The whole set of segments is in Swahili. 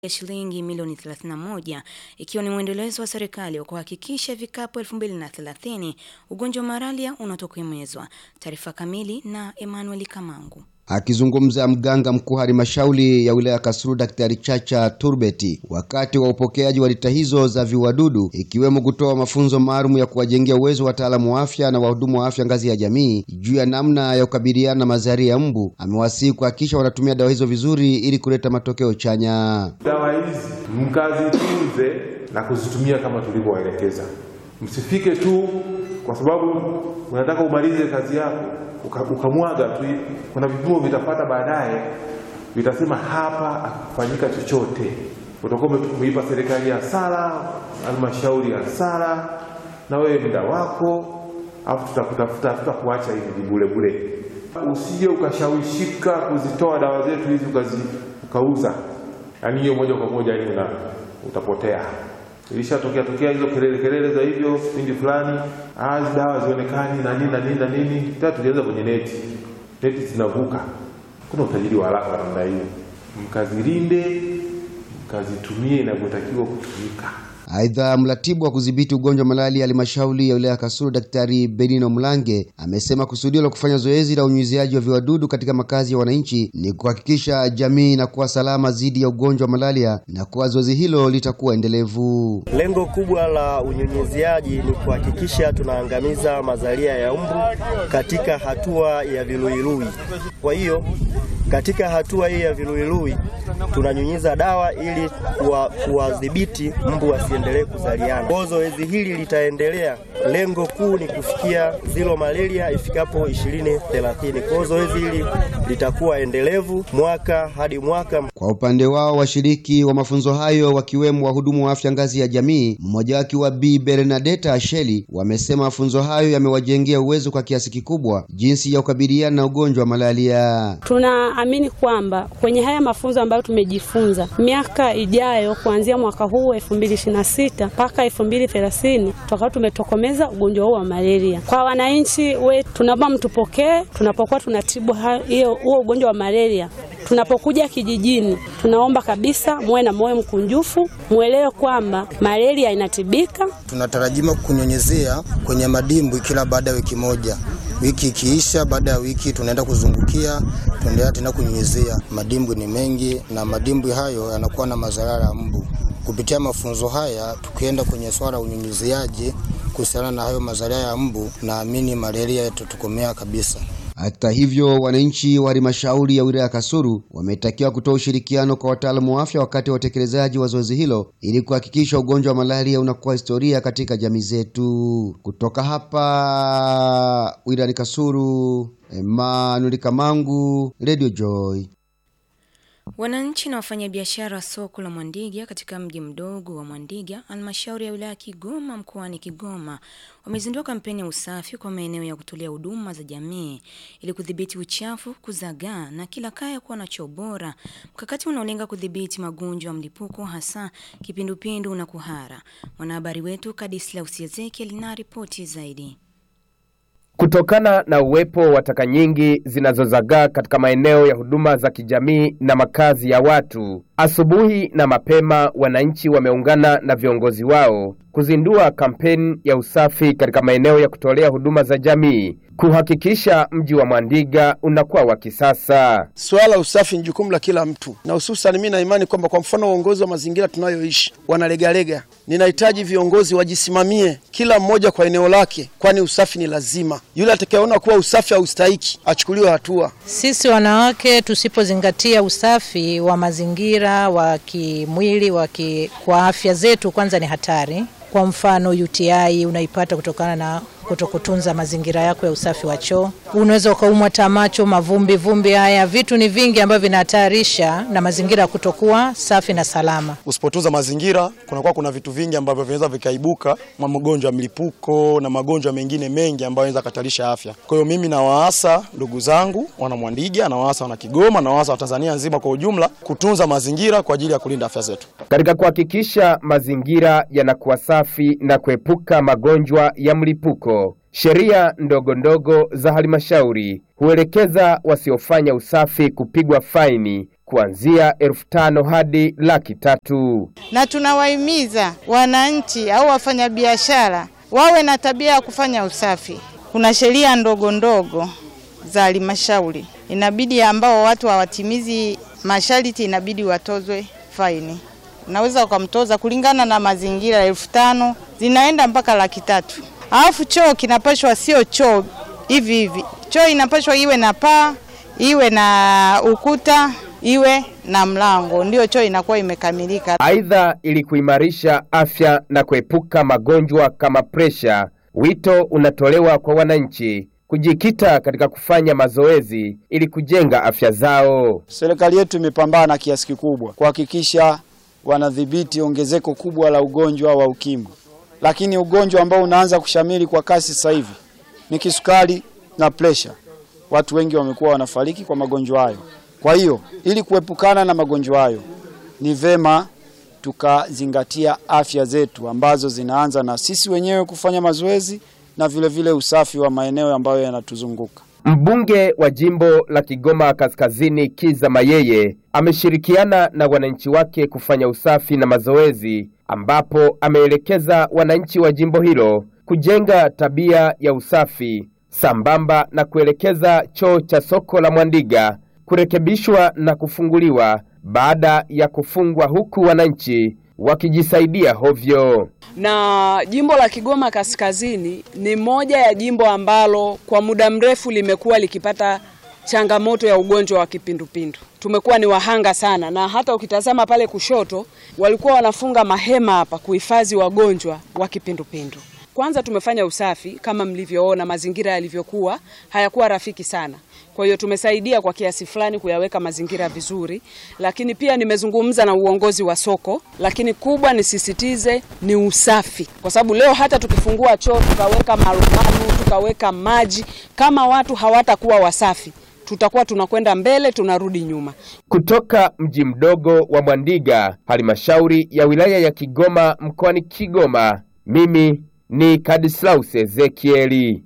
ya shilingi milioni 31 ikiwa ni mwendelezo wa serikali wa kuhakikisha ifikapo 2030 ugonjwa wa malaria unatokomezwa. Taarifa kamili na Emmanuel Kamangu. Akizungumza mganga mkuu halmashauri ya wilaya Kasulu Daktari Chacha Turbeti wakati wa upokeaji wa lita hizo za viuadudu ikiwemo kutoa mafunzo maalum ya kuwajengea uwezo wataalamu wa afya na wahudumu wa afya ngazi ya jamii juu ya namna ya kukabiliana na mazalia ya mbu, amewasihi kuhakikisha wanatumia dawa hizo vizuri ili kuleta matokeo chanya. Dawa hizi mkazitunze na kuzitumia kama tulivyowaelekeza. Msifike tu kwa sababu unataka umalize kazi yako ukamwaga tu. Kuna vipimo vitapata baadaye, vitasema hapa akufanyika chochote, utakuwa umeipa serikali hasara, halmashauri hasara, na wewe muda wako, alafu tutakutafuta tutakuacha hivi bure bure. Usije ukashawishika kuzitoa dawa zetu hizi ukauza, yaani hiyo moja kwa moja ni una utapotea. Ilishatokea tokea hizo kelele kelele za hivyo kipindi fulani, hizi dawa zionekani na nini na nini na nini. Tena tulianza kwenye neti, neti zinavuka. Kuna utajiri wa haraka namna hiyo, mkazilinde, mkazitumie inavyotakiwa kutumika. Aidha, mratibu wa kudhibiti ugonjwa wa malaria halmashauri ya wilaya ya Kasulu Daktari Benino Mlange amesema kusudio la kufanya zoezi la unyunyiziaji wa viwadudu katika makazi ya wananchi ni kuhakikisha jamii inakuwa salama dhidi ya ugonjwa wa malaria na kuwa zoezi hilo litakuwa endelevu. Lengo kubwa la unyunyiziaji ni kuhakikisha tunaangamiza mazalia ya mbu katika hatua ya viluilui. Kwa hiyo katika hatua hii ya viluilui tunanyunyiza dawa ili kuwadhibiti mbu wasiendelee kuzaliana. Kwa zoezi hili litaendelea, lengo kuu ni kufikia zero malaria ifikapo 2030. Kwa zoezi hili litakuwa endelevu mwaka hadi mwaka. Kwa upande wao washiriki wa mafunzo hayo wakiwemo wahudumu wa afya ngazi ya jamii, mmoja wake wa Bi Bernadetta Asheli, wamesema mafunzo hayo yamewajengea uwezo kwa kiasi kikubwa jinsi ya kukabiliana na ugonjwa wa malaria. Tunaamini kwamba kwenye haya mafunzo ambayo tumejifunza, miaka ijayo kuanzia mwaka huu 2026 mpaka 2030 tutakuwa tumetokomeza ugonjwa huu wa malaria. Kwa wananchi wetu, tunaomba mtupokee tunapokuwa tunatibu hiyo huo ugonjwa wa malaria. Tunapokuja kijijini, tunaomba kabisa muwe na moyo mkunjufu, mwelewe kwamba malaria inatibika. Tunatarajia kunyonyezea kwenye madimbwi kila baada ya wiki moja. Wiki ikiisha, baada ya wiki tunaenda kuzungukia, tunaendelea tena kunyonyezea. Madimbwi ni mengi na madimbwi hayo yanakuwa na madhara ya mbu. Kupitia mafunzo haya, tukienda kwenye swala ya unyunyiziaji kuhusiana na hayo madhara ya mbu, naamini malaria itatokomea kabisa. Hata hivyo, wananchi wa halmashauri ya wilaya ya Kasulu wametakiwa kutoa ushirikiano kwa wataalamu wa afya wakati wa utekelezaji wa zoezi hilo ili kuhakikisha ugonjwa wa malaria unakuwa historia katika jamii zetu. Kutoka hapa wilayani Kasulu, Emmanuel Kamangu, Radio Joy. Wananchi na wafanyabiashara wa soko la Mwandiga katika mji mdogo wa Mwandiga, halmashauri ya wilaya ya Kigoma mkoani Kigoma, wamezindua kampeni ya usafi kwa maeneo ya kutolea huduma za jamii ili kudhibiti uchafu, kuzagaa na kila kaya kuwa na choo bora, mkakati unaolenga kudhibiti magonjwa ya mlipuko hasa kipindupindu na kuhara. Mwanahabari wetu Kadislaus Ezekiel na ripoti zaidi. Kutokana na uwepo wa taka nyingi zinazozagaa katika maeneo ya huduma za kijamii na makazi ya watu, asubuhi na mapema wananchi wameungana na viongozi wao kuzindua kampeni ya usafi katika maeneo ya kutolea huduma za jamii kuhakikisha mji wa Mwandiga unakuwa wa kisasa. Swala usafi ni jukumu la kila mtu, na hususan mimi na imani kwamba kwa mfano uongozi wa mazingira tunayoishi wanalegalega. Ninahitaji viongozi wajisimamie, kila mmoja kwa eneo lake, kwani usafi ni lazima. Yule atakayeona kuwa usafi haustahiki achukuliwe hatua. Sisi wanawake tusipozingatia usafi wa mazingira, wa kimwili, wa ki, kwa afya zetu, kwanza ni hatari. Kwa mfano UTI unaipata kutokana na kutokutunza mazingira yako ya usafi wa choo. Unaweza ukaumwa tamacho, mavumbi vumbi, haya vitu ni vingi ambavyo vinahatarisha na mazingira kutokuwa safi na salama. Usipotunza mazingira, kunakuwa kuna vitu vingi ambavyo vinaweza vikaibuka, magonjwa ya mlipuko na magonjwa mengine mengi ambayo yanaweza katarisha afya. Kwa hiyo mimi nawaasa ndugu zangu wana Mwandiga, nawaasa wana Kigoma, nawaasa wa Tanzania nzima kwa ujumla kutunza mazingira kwa ajili ya kulinda afya zetu. Katika kuhakikisha mazingira yanakuwa safi na kuepuka magonjwa ya mlipuko, sheria ndogo ndogo za halmashauri huelekeza wasiofanya usafi kupigwa faini kuanzia elfu tano hadi laki tatu. na tunawahimiza wananchi au wafanyabiashara wawe na tabia ya kufanya usafi. Kuna sheria ndogo ndogo za halmashauri, inabidi ambao watu hawatimizi masharti inabidi watozwe faini. Unaweza ukamtoza kulingana na mazingira, elfu tano zinaenda mpaka laki tatu. Alafu choo kinapashwa sio choo hivi hivi, choo inapashwa iwe na paa, iwe na ukuta, iwe na mlango, ndio choo inakuwa imekamilika. Aidha, ili kuimarisha afya na kuepuka magonjwa kama presha, wito unatolewa kwa wananchi kujikita katika kufanya mazoezi ili kujenga afya zao. Serikali yetu imepambana kiasi kikubwa kuhakikisha wanadhibiti ongezeko kubwa la ugonjwa wa ukimwi, lakini ugonjwa ambao unaanza kushamiri kwa kasi sasa hivi ni kisukari na presha. Watu wengi wamekuwa wanafariki kwa magonjwa hayo. Kwa hiyo ili kuepukana na magonjwa hayo, ni vema tukazingatia afya zetu ambazo zinaanza na sisi wenyewe kufanya mazoezi na vile vile usafi wa maeneo ambayo yanatuzunguka. Mbunge wa jimbo la Kigoma Kaskazini Kiza Mayeye ameshirikiana na wananchi wake kufanya usafi na mazoezi, ambapo ameelekeza wananchi wa jimbo hilo kujenga tabia ya usafi sambamba na kuelekeza choo cha soko la Mwandiga kurekebishwa na kufunguliwa baada ya kufungwa, huku wananchi wakijisaidia hovyo. na jimbo la Kigoma Kaskazini ni moja ya jimbo ambalo kwa muda mrefu limekuwa likipata changamoto ya ugonjwa wa kipindupindu. Tumekuwa ni wahanga sana, na hata ukitazama pale kushoto walikuwa wanafunga mahema hapa kuhifadhi wagonjwa wa kipindupindu. Kwanza tumefanya usafi kama mlivyoona, mazingira yalivyokuwa hayakuwa rafiki sana. Kwa hiyo tumesaidia kwa kiasi fulani kuyaweka mazingira vizuri, lakini pia nimezungumza na uongozi wa soko, lakini kubwa nisisitize ni usafi, kwa sababu leo hata tukifungua choo tukaweka marumaru tukaweka maji, kama watu hawatakuwa wasafi, tutakuwa tunakwenda mbele tunarudi nyuma. Kutoka mji mdogo wa Mwandiga, halmashauri ya wilaya ya Kigoma mkoani Kigoma, mimi ni Kadislaus Ezekieli.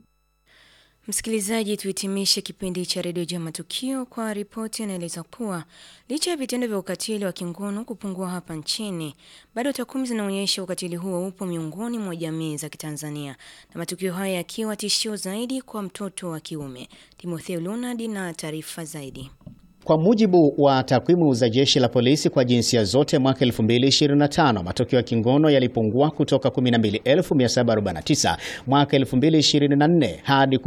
Msikilizaji, tuhitimishe kipindi cha redio juu ya matukio kwa ripoti inaeleza kuwa licha ya vitendo vya ukatili wa kingono kupungua hapa nchini, bado takwimu zinaonyesha ukatili huo upo miongoni mwa jamii za Kitanzania, na matukio haya yakiwa tishio zaidi kwa mtoto wa kiume. Timotheo Leonard na taarifa zaidi. Kwa mujibu wa takwimu za jeshi la polisi kwa jinsia zote mwaka 2025, matukio ya kingono yalipungua kutoka 12749 mwaka 2024 hadi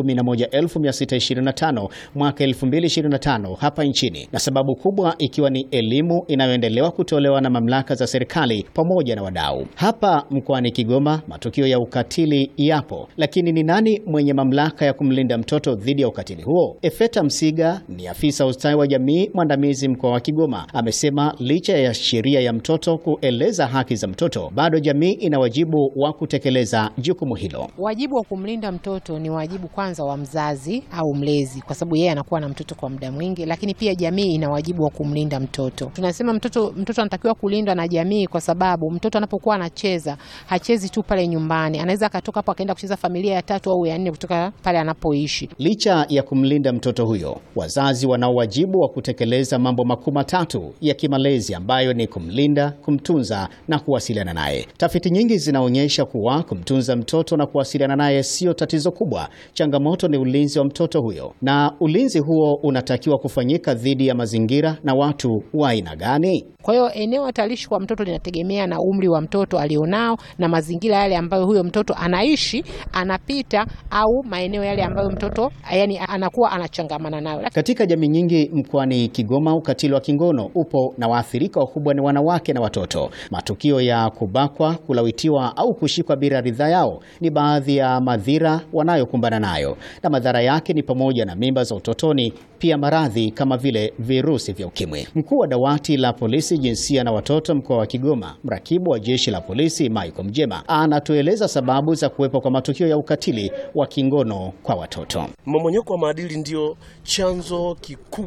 11625 mwaka 2025 hapa nchini, na sababu kubwa ikiwa ni elimu inayoendelewa kutolewa na mamlaka za serikali pamoja na wadau. Hapa mkoani Kigoma matukio ya ukatili yapo, lakini ni nani mwenye mamlaka ya kumlinda mtoto dhidi ya ukatili huo? Efeta Msiga ni afisa ustawi wa jamii mwandamizi mkoa wa Kigoma amesema licha ya sheria ya mtoto kueleza haki za mtoto, bado jamii ina wajibu wa kutekeleza jukumu hilo. Wajibu wa kumlinda mtoto ni wajibu kwanza wa mzazi au mlezi, kwa sababu yeye anakuwa na mtoto kwa muda mwingi, lakini pia jamii ina wajibu wa kumlinda mtoto. Tunasema mtoto mtoto anatakiwa kulindwa na jamii, kwa sababu mtoto anapokuwa anacheza hachezi tu pale nyumbani, anaweza akatoka hapo akaenda kucheza familia ya tatu au ya nne kutoka pale anapoishi. Licha ya kumlinda mtoto huyo, wazazi wanao wajibu wa kutekeleza mambo makuu matatu ya kimalezi ambayo ni kumlinda, kumtunza na kuwasiliana naye. Tafiti nyingi zinaonyesha kuwa kumtunza mtoto na kuwasiliana naye sio tatizo kubwa. Changamoto ni ulinzi wa mtoto huyo, na ulinzi huo unatakiwa kufanyika dhidi ya mazingira na watu wa aina gani? Kwa hiyo eneo hatarishi kwa mtoto linategemea na umri wa mtoto alionao na mazingira yale ambayo huyo mtoto anaishi, anapita au maeneo yale ambayo mtoto yani anakuwa anachangamana nayo. Katika jamii nyingi mkoani Kigoma, ukatili wa kingono upo na waathirika wakubwa ni wanawake na watoto. Matukio ya kubakwa, kulawitiwa au kushikwa bila ridhaa yao ni baadhi ya madhira wanayokumbana nayo, na madhara yake ni pamoja na mimba za utotoni, pia maradhi kama vile virusi vya ukimwi. Mkuu wa dawati la polisi jinsia na watoto mkoa wa Kigoma, mrakibu wa jeshi la polisi Michael Mjema anatueleza sababu za kuwepo kwa matukio ya ukatili wa kingono kwa watoto. Mmomonyoko wa maadili ndio chanzo kikubwa kinacho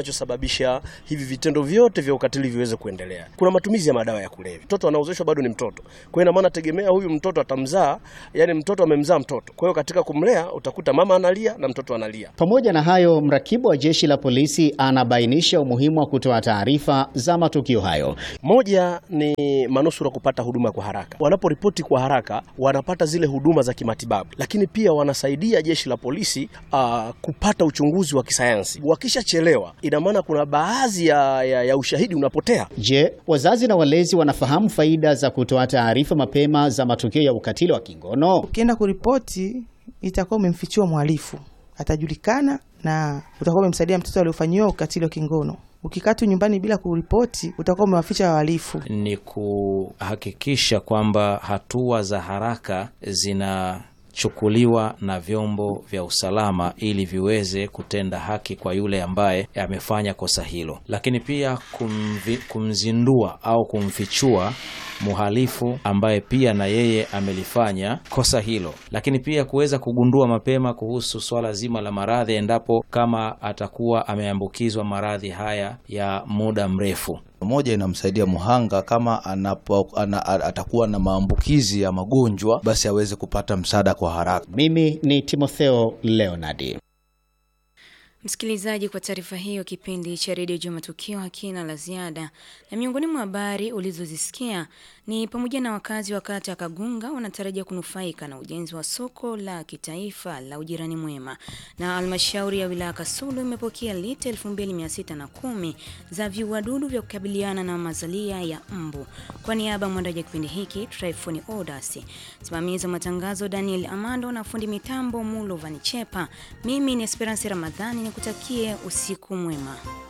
kinachosababisha hivi vitendo vyote vya ukatili viweze kuendelea. Kuna matumizi ya madawa ya kulevya. Mtoto anaozeshwa bado ni mtoto, kwa hiyo ina maana tegemea huyu mtoto atamzaa, yani mtoto amemzaa mtoto. Kwa hiyo katika kumlea utakuta mama analia na mtoto analia. Pamoja na hayo, mrakibu wa jeshi la polisi anabainisha umuhimu wa kutoa taarifa za matukio hayo. Moja ni manusura kupata huduma kwa haraka. Wanaporipoti kwa haraka, wanapata zile huduma za kimatibabu, lakini pia wanasaidia jeshi la polisi uh, kupata uchunguzi wa kisayansi. Wakishachelewa, ina maana kuna baadhi ya, ya, ya ushahidi unapotea. Je, wazazi na walezi wanafahamu faida za kutoa taarifa mapema za matukio ya ukatili wa kingono? Ukienda kuripoti, itakuwa umemfichua mhalifu, atajulikana na utakuwa umemsaidia mtoto aliofanyiwa ukatili wa kingono. Ukikaa tu nyumbani bila kuripoti, utakuwa umewaficha wahalifu. Ni kuhakikisha kwamba hatua za haraka zinachukuliwa na vyombo vya usalama ili viweze kutenda haki kwa yule ambaye amefanya kosa hilo, lakini pia kumvi, kumzindua au kumfichua mhalifu ambaye pia na yeye amelifanya kosa hilo, lakini pia kuweza kugundua mapema kuhusu swala zima la maradhi, endapo kama atakuwa ameambukizwa maradhi haya ya muda mrefu. Moja inamsaidia mhanga kama anapo, ana, atakuwa na maambukizi ya magonjwa basi aweze kupata msaada kwa haraka. Mimi ni Timotheo Leonardi. Msikilizaji, kwa taarifa hiyo, kipindi cha redio juu matukio hakina la ziada, na miongoni mwa habari ulizozisikia ni pamoja na wakazi wa kata ya Kagunga wanatarajia kunufaika na ujenzi wa soko la kitaifa la ujirani mwema, na halmashauri ya wilaya Kasulu imepokea lita 2610 za viuadudu vya kukabiliana na mazalia ya mbu. Kwa niaba ya mwandaji wa kipindi hiki Tryphon Odas, msimamizi wa matangazo Daniel Amando na fundi mitambo Mulo Vanichepa, mimi ni Esperance Ramadhani nikutakie usiku mwema.